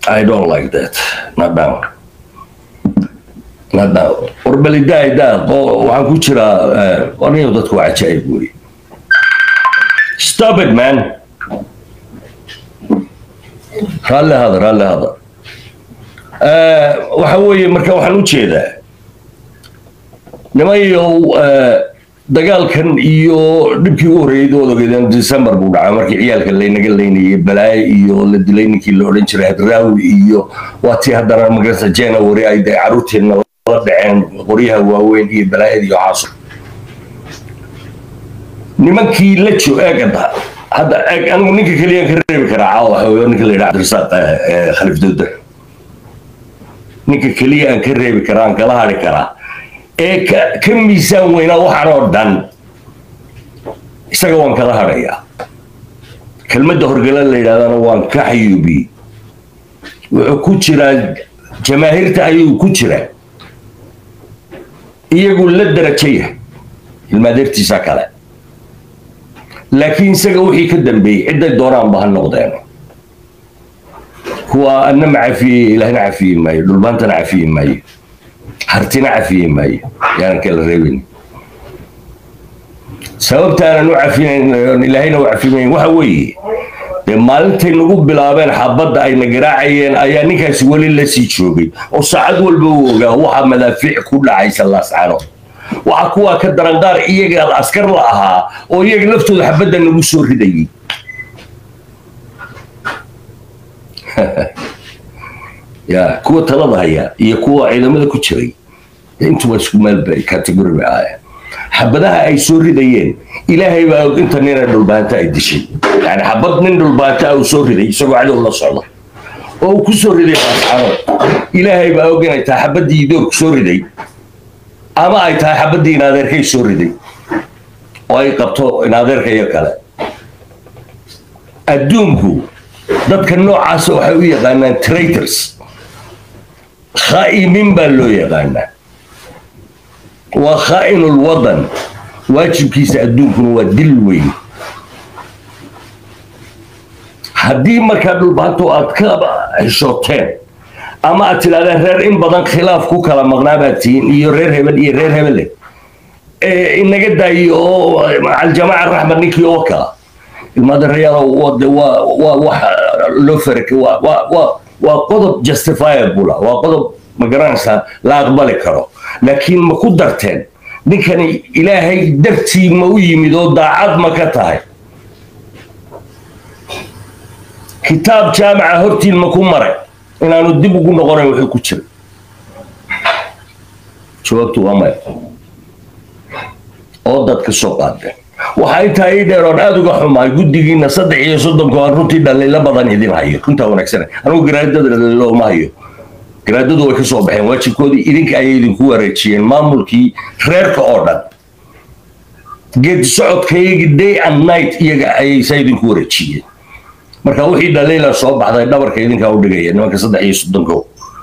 I don't like that. Not now. Not now. Warbalidaa daa waxaan ku jiraa aniga dadku waa cajaa'ib wey. Stop it man. Raalli hada raalli hada. Waxa weeye marka waxaan u jeedaa nimayow dagaalkan iyo dhibkii u horreeyay odogeedeen december buu dhacay markii ciyaalka laynaga leynayay balaaye iyo la dilay ninkii la odhan jiray hadraawi iyo waa tii haddana magarasa january ay dee caruurteenna la dhaceen qoryaha waaweyn iyo balaayada iyo caaso nimankii la jo eegada hadda eeg anigu ninka keliyaan ka reebi karaa caawa waxa weeye ninka la yidhaha cabdirasaaq khalif dowda ninka keliya aan ka reebi karaa aan kala hadhi karaa ee ka miisaan weynaa waxaan oo dhan isaga waan kala hadhayaa kelmadda horgala la yidhahdana waan ka xayuubiyey wuxuu ku jiraa jamaahiirta ayuu ku jiraa iyagu la darajaya ilmaadeertiisa kale laakiin isaga wixii ka dambeeyey cidday doonaanba ha noqdeen kuwa anna ma cafiyey ilaahna cafiyi maayo dhulbaantana cafiyi maayo hartina cafiye maayo yaanan kala reebin sababtaanan u cafinayn ilaahayna u cafimayn waxa weeye dee maalintay nagu bilaabeen xabadda ayna garaacayeen ayaa ninkaasi weli la sii joogay oo saacad walba uu ogaa waxa madaafiic ku dhacaysa laascano waxa kuwaa ka daran qaar iyaga askar la ahaa oo iyaga laftooda xabadda nagu soo ridayay ya kuwa talada haya iyo kuwa ciidamada ku jiray intuba isku meel bay category bay ahaayeen xabadaha ay soo ridayeen ilaahay baa og inta nina dhulbaanta ay dishay yani xabad nin dhulbaanta uu soo riday isagoo cadow la socda oo uu ku soo riday ascano ilaahay baa og inay tahay xabaddii idoog soo riday ama ay tahay xabaddii inaadeerkay soo riday oo ay qabto inaadeerka iyo kale adduunku dadka noocaasa waxay u yaqaanaan traitors khaa'imin baa loo yaqaanaa waa khaa'inul wadan waajibkiisa adduunkuna waa dil weyn haddii markaa dhulbaanto aad ka heshooteen ama aad tidhahdeen reer in badan khilaaf ku kala maqnaa baad tihiin iyo reer hebel iyo reer hebele inaga daayo oo aljamaaca raxmed ninkii oo kala ilmaadareyaal waa wax loo fark waa qodob justifiable waa qodob ma garanaysaa la aqbali karo laakiin ma ku darteen ninkani ilaahay dartii ma u yimid oo daacad ma ka tahay kitaab jaamaca hortiin ma ku maray inaanu dib ugu noqonayn wuxuu ku jira jawaabtu waa maya oo dad ka soo qaadeen waxaa intaa ii dheer oon aada uga xumaay guddigiina saddex iyo soddonka aan runtii dhaliilo badan idin hayo runtaa wanaagsan anigu garaadada dhaliilo uma hayo garaadadu way ka soo baxeen waajibkoodii idinka ayay idinku wareejiyeen maamulkii reerka oo dhan geed socodkayagii day and night iyaga ayay saa idinku wareejiyeen marka wixii dhaliila soo baxday dhabarka idinkaa u dhigaya nimanka saddex iyo soddonko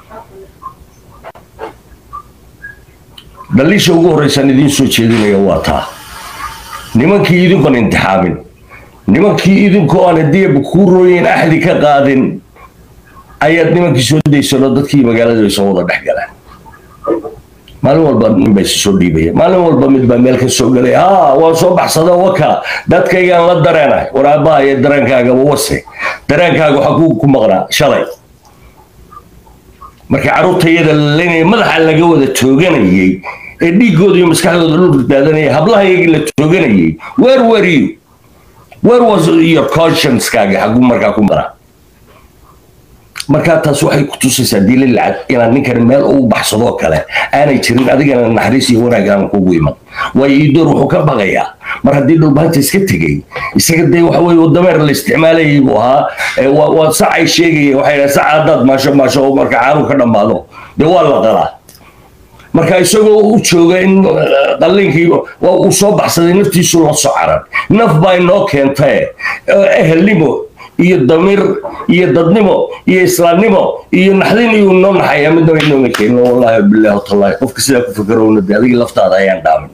dhaliisha ugu horreysaan idiin soo jeedinaya waa taa nimankii idinkoon imtixaamin nimankii idinkoo aan haddiiba kuu rooyin axdi ka qaadin ayaad nimankii soo daysano dadkii magaalada soo wada dhex galaan maalin walba nin bay soo dhiibaya maalin walba mid baa meel ka soo galay haa waan soo baxsada waka dadkaygaan la dareenahay war aabbaha iyo dareenkaagaba wase dareenkaaga waxaa ku ku maqnaa shalay markii carruurtayada la leynaya madaxa laga wada tooganayay ee dhiiggooda iyo maskaxdooda dhulka daadanaya hablahayagii la tooganayay where were you where was your conscience-kaaga xaguu markaa ku maraa markaa taas waxay ku tusaysaa diila lacag inaad ninkan meel ugu baxsadoo kale aanay jirin adigana naxariis iyo wanaag aan kugu iman waayo iidoor wuxuu ka baqayaa mar haddii dhulbaanta iska tegey isaga dee waxa weye dameer la isticmaalayay buu ahaa waa sacay sheegaya waxay dhaha saca haddaad maasho maasho oo marka caanu ka dhammaado dee waa la qalaa marka isagoo u jooga in qalliinkii uu soo baxsaday naftiisu la socaran naf baa inoo keentae ehelnimo iyo damiir iyo dadnimo iyo islaamnimo iyo naxdin iyo noo naxaya midnaba inooma keenin wallahi billahi watallahi qofka sidaa ku fakarowna de adiga laftaada ayaan dhaamin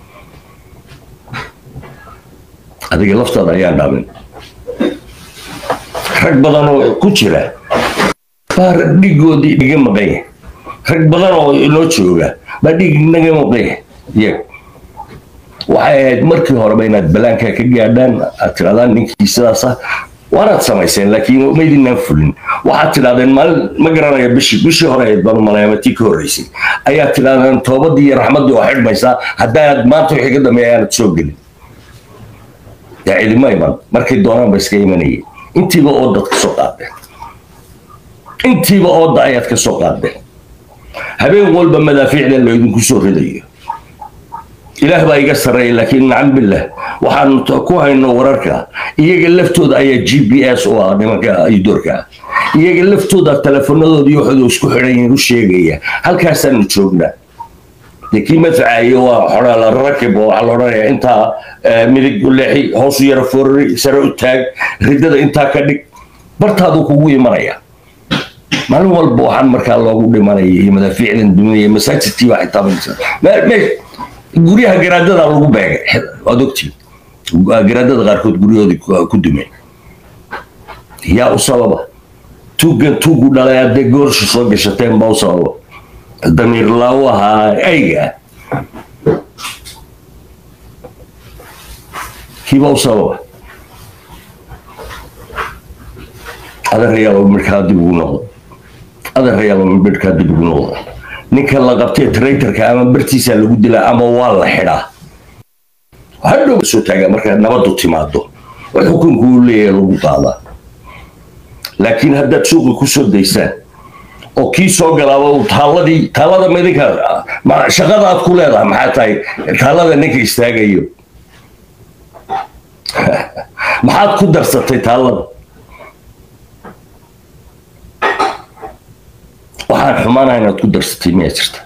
adiga laftaada ayaan dhaamin rag badan oo ku jira baa dhigoodii dhiga maqan yahay rag badan oo inoo jooga baa dhig naga maqan yahay iyaga waxay ahayd markii horeba inaad balaanka ka gaadhaan aad tirahdaan ninkii sidaas ah waanaad samayseen laakiin maydinaan fulin waxaad tidhahdeen maalin ma garanaya bishii bishii hore ahayd baan umaleema tii ka horreysay ayaad tidhahdeen toobadii iyo raxmaddii oo xidhmaysaa haddaanad maanta wixii ka dambeeya aanad soo gelin yaa cidima iman markay doonaan ba iska imanayeen intiiba oodad ka soo qaadeen intiiba ooda ayaad ka soo qaadeen habeen walba madaafiicda laydinku soo ridayo ilaah baa iga sarreeya laakiin nacam billah waxaan ku hayno wararka iyaga laftooda ayaa g b s u ah nimanka idoorka iyaga laftooda teleefanadooda iyo waxooda isku xidhan yihiin u sheegaya halkaasaanu joognaa dee kii madfacayo waa xoraa la rakib oo waxaa la odhanayaa intaa midig u leexi hoosu yara forari sare u taag riddada intaa ka dhig bartaaduu kugu imanaya maalin walba waxaan markaa loogu dhimanaya iyo madaafiicdan duminaya masaajidkii baa xitaa guryaha garaadada lagu beegay waad ogtiin garaadada qaarkood guryahoodii ku dumeen yaa u sababa tuuggan tuugu dhalay haddee goorsha soo gashateen baa u sababa damiir laawo ahaa ayga kiibaa u sababa adeerayaaba midkaa dib ugu noqdo adeerayaaba midkaa dib ugu noqdo ninka la qabtay traitorka ama bartiisa lagu dilaa ama waa la xidhaa hadhow soo taagaa markaa nabadu timaado oo xukunku uu leeyahay lagu qaadaa laakiin haddaad suuqa ku soo daysaan oo kii soo galaaba uu taalladii taallada midinka shaqada aad ku leedahay maxaa tahay taallada ninka istaagayo maxaad ku darsatay taallada waxaan xumaanaha inaad ku darsatay miyaa jirta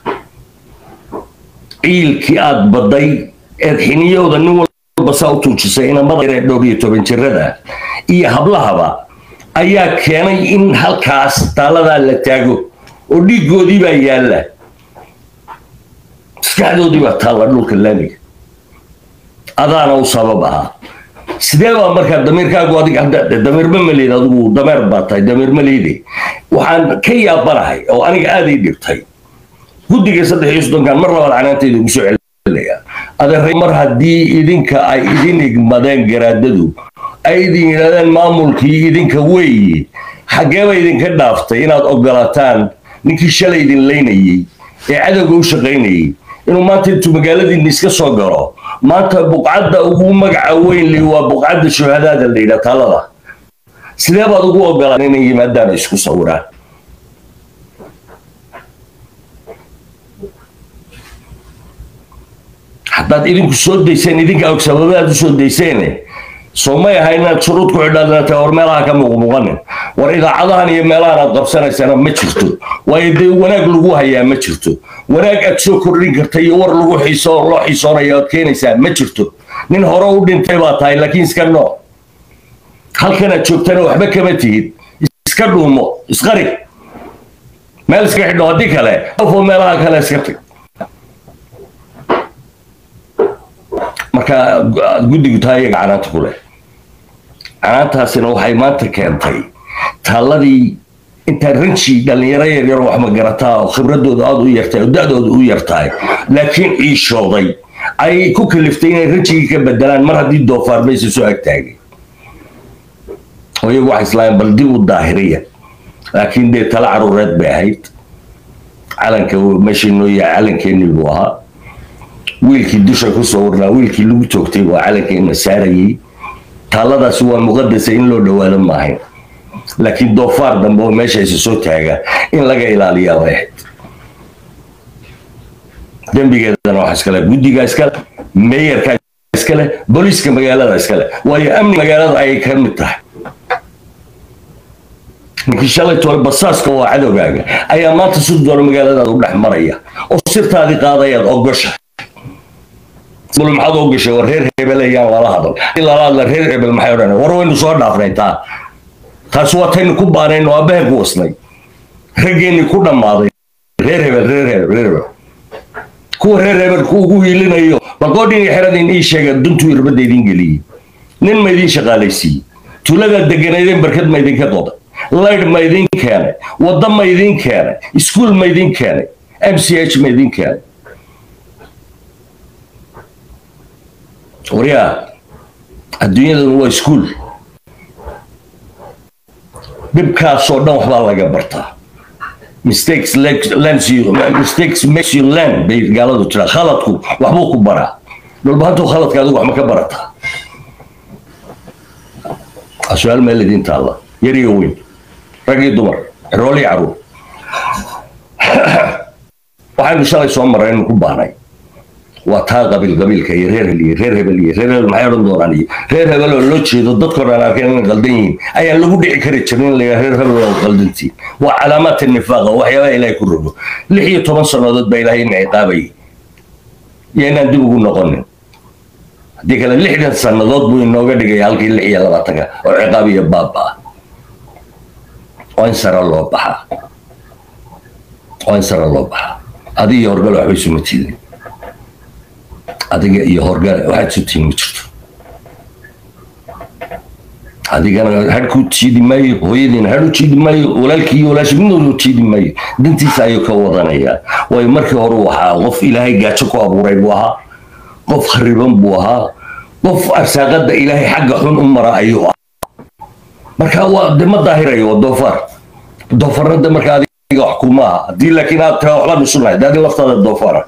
ciilkii aad baday eed xiniyooda nin walba saa u tuujisay inamada ee dhowr iyo toban jirada iyo hablahaba ayaa keenay in halkaas taaladaa la taago oo dhiiggoodii baa yaalla maskaxdoodii baa taalla dhulka laamiga adaana u sabab ahaa sidee baa markaa damiirkaagu adig damiirma maleyd adigu dameer baa tahay damiir maleyde waxaan ka yaabanahay oo aniga aad ii dhibtay guddiga saddex iyo soddonkan mar labaad canaantayda ugu soo celinaya adeer mar haddii idinka ay idin igmadeen garaadadu ay idin yidhahdeen maamulkii idinka weeye xaggeeba idinka dhaaftay inaad ogolataan ninkii shalay idin laynayey ee cadowga u shaqaynayey inuu maanta intuu magaaladiinna iska soo galo maanta buqcadda ugu magaca weyn li waa buqcadda shuhadaada la yidhaha taalada sidee baad ugu ogolaan inay yimaadaan isku sawiraan haddaad idinku soo dayseen idinka og sababaad u soo dayseene soo may aha inaad shuruud ku xidhaadnata war meelaha ka muuqmuuqanin war idaacadahan iyo meelahan aad qabsanaysana ma jirto waayo dee wanaag lagu hayaa ma jirto wanaag aad soo kordhin karta iyo war lagu xiiso loo xiisoonayo aad keenaysaa ma jirto nin hore u dhintay baa tahay laakiin iska nooc halkanaad joogtana waxba kama tihid iska dhuumo isqari meel iska xidho haddii kale qofoo meelaha kale iska tag marka guddigu taa iyaga canaanta ku leh canaantaasina waxay maanta keentay taalladii intaa ranji dhallinyaro yaryar wax ma garataa oo khibradooda aada u yartahay oo da-dooda u yartahay laakiin ciishooday ay ku kaliftay inay ranjigii ka bedelaan mar haddii doofaar baysa soo agtaagay oo iyagu waxay islaayeen bal dib u daahiriya laakiin dee tala caruureed bay ahayd calanka meeshii noo yahay calankeenii buu ahaa wiilkii dusha ku soo warnaa wiilkii lagu toogtay waa calankeena saarayay taalladaasi waa muqadasa in loo dhowaado maahayn laakiin doofaar dambe oo meesha isa soo taaga in laga ilaaliyaa bay ahayd dembigeedana waxa iskale guddiga iskale meeyarka iskale booliiska magaalada iskale waayo amni magaalada ayay ka mid tahay ninkii shalay tole basaaska waa cadowgaaga ayaa maanta si doona magaaladaada u dhex maraya oo sirtaadii qaadayaad ogosha bul maxaad oo gashay war reer hebel ayaan lala hadal lala hadla reer hebel maxay odhan war waynu soo dhaafnay taa taas waa taynu ku baanayno aabbahen ku wasnay raggeenni ku dhammaaday reer hebel reer hebel reer hebel kuwa reer hebel ku ugu hiilinayo balgoodhin iyo xeradin ii sheega duntuu irbadda idin geliyey nin ma idin shaqaalaysiiyey tuuladaad deganaydeen barkad ma idinka qoday laydh ma idin keenay waddo ma idin keenay iskuol ma idin keenay m c h ma idin keenay waryaa adduunyadan waa iskuol dhibkaasoo dhan waxbaa laga bartaa mistakes lens you mistakes makes you learn bay gaaladu tiraa khaladku waxbuu ku baraa dhulbahantu khaladka adigu wax ma ka barataa su-aal meel idin taalla yar iyo weyn rag iyo dumar cirool iyo caruur waxaynu shalay soo maraynu ku baanay waa taa qabiil qabiilka iyo reer hel iyo reer hebel iyo reer hebel maxay odhan doonaan iyo reer hebel oo loo jeedo dadkoo dhan arkeen inay qaldan yihiin ayaan lagu dhici kari jirin in la reer hebel oo qaldantiin waa calaamaadka nifaaqa waxyaabaha ilaahay ku rogo lix iyo toban sannadood baa ilaahay ina ciqaabayay iyo inaan dib ugu noqonin haddii kale lixdan sannadood buu inooga dhigaya halkii lix iyo labaatanka oo ciqaab iyo baaba ah waa in sare loo baxaa waa in sare loo baxaa adiga iyo horgale waxba isuma tiidin adiga iyo horgale waxaad isu tihin ma jirto adigana hadh ku jiidi maayo hooyadiina hadh u jiidi maayo walaalkii iyo walaashi midnooda u jiidi maayo dantiisa ayuu ka wadanayaa waayo markii hore uu ahaa qof ilaahay gaajo ku abuuray buu ahaa qof khariban buu ahaa qof arsaaqada ilaahay xagga xun u mara ayuu ahaa marka waa de ma daahirayo waa doofaar doofaarna de marka adiga wax kuma aha haddii laakiin aad taa waxbaan isu nahay de adi laftaada doofaara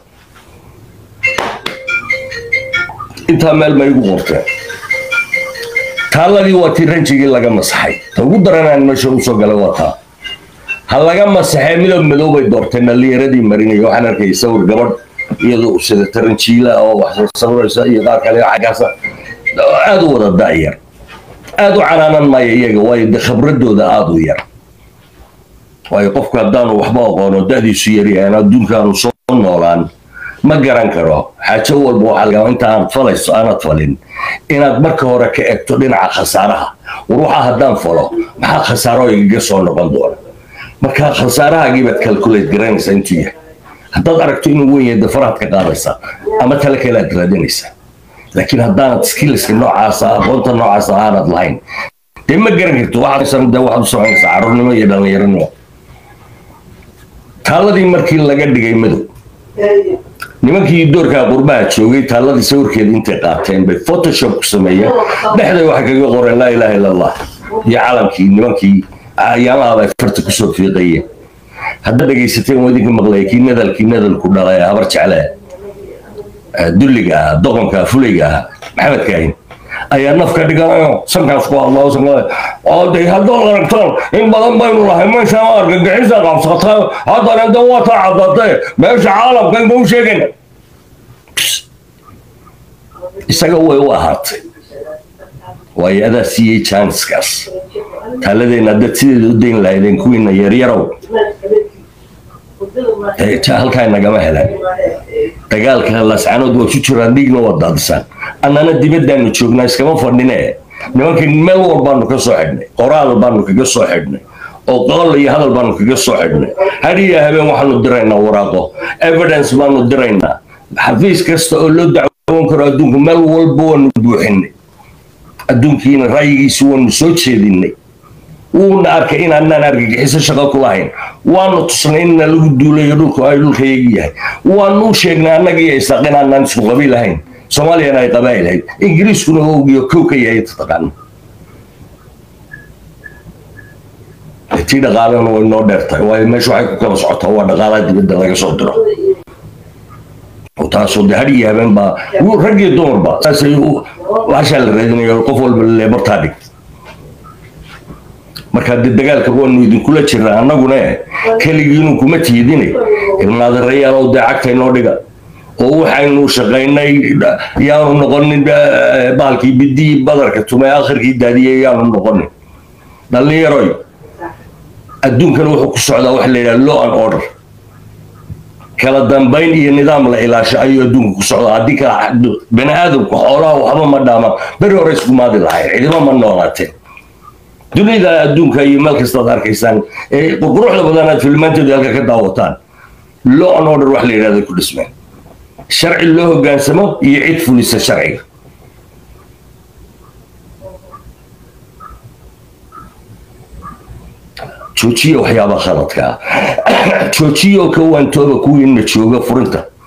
intaa meel ma igu qorteen taaladii waa tii ranjigii laga masaxay ta ugu daranaan meesha usoo galay waa taa ha laga masaxee midab madow bay doorteen dhallinyaradii marinaya waxaan arkayay sawir gabadh iyadoo sida taranjiila oo wax soo sawiraysa iyo qaar kale xaggaasa aada u wada da'yar aada u canaanan maayo iyaga waayo de khibradooda aada u yar waayo qofku haddaanu waxba aqoono da'diisu yaryahan adduunkaanu soo noolaan ma garan karo xaajo walba waxaa lagaa inta aad falayso aanad falin inaad marka hore ka egto dhinaca khasaaraha war waxaa haddaan falo maxaa khasaaro igaga soo noqon doona marka khasaarahaagii baad calculate garanaysaa intuu yahay haddaad aragto inuu weyn yahay dafaraad ka qaadaysaa ama tale kale aad raadinaysaa laakiin haddaanad skillska noocaasa aqoonta noocaasa aanad lahayn dee ma garan karto waxaad de waxaad u soconaysaa carruurnimo iyo dhallinyaronimo taaladii markii laga dhigay madow nimankii doorkaa qurbaha joogay taaladii sawirkeeda intay qaateen bay photoshop ku sameeyeen dhexday waxay kaga qoreen laa ilaaha illa allah iyo calamkii nimankii ayaamahaaba farta kusoo fiiqayeen haddaad dhegaysateen waa idinka maqlaya kii nadalkii nadalku dhalay habar jecle dulliga ah doqonka fulayga ah maxamed kaahin ayaa naf ka dhiganayo sankaas ku hadlao sanka oo de haddaad aragtaan in badan baynu lahay meesha ma argagixisa qabsata haddana de waa taa caddatee meesha caalamka inba u sheegayna isaga way u ahaatay waayo adaa siiyey janskaas taaladeenna dad sideeda u dayn lahaydeen kuwiina yaryarow halkaa nagama helaan dagaalka lascanood waa ku jiraan dhiigna waa daadisaan annana dibaddaanu joognaa iskama fadhine nimankii meel walbaanu ka soo xidhnay qoraal baanu kaga soo xidhnay oo qool iyo hadal baanu kaga soo xidhnay hadiya habeen waxaanu diraynaa waraaqo evidence baanu diraynaa xafiis kasta oo loo dacwoon karo adduunku meel walba waanu buuxinay adduunkiina ra'yigiisi waanu soo jeedinay wuuna arkay inaanaan argagixiso shaqo ku lahayn waanu tusnay inna lagu duulayo dhulku ay dhulkayagi yahay waanu u sheegnay annaga iyo isaaq inaanaan isku qabiil ahayn soomaaliyana ay qabaa'il ahayd ingiriiskuna ogiyo kow ka yahay taqaana tii dhaqaalena way noo dheertahay waayo meesha waxay ku kala socotaa waa dhaqaalaha dibadda laga soo diro taasoo de hadhiyo habeen baa rag iyo dumarba saasay hashaa la raadinayo qof walba leebartaa dhigta marka de dagaalka waanu idinkula jirnaa annaguna keligiinu kuma tiidine ilmaadareyaalow dee cagta inoo dhiga oo waxaynu shaqaynay yaanu noqonin baalkii bidii badarka tumay akhirkii daadiyay yaanu noqonin dhallinyaroy adduunkana wuxuu ku socdaa waxa la yidhaha law and order kala dambayn iyo nidaam la ilaasho ayuu adduunka ku socdaa haddii kala bani aadamku xoolaha waxba ma dhaamaan beri hore iskumaadi lahayn cidima ma noolaateen dunida adduunka iyo meel kastaad arkaysaan ee quruxda badan aad filmaanteedu halka ka daawataan law and order wax la yidhahda ku dhismeen sharci loo hogaansamo iyo cid fulisa sharciga joojiya waxyaabaha khaladkaa joojiya oo ka waantooba kuwiina jooga furinta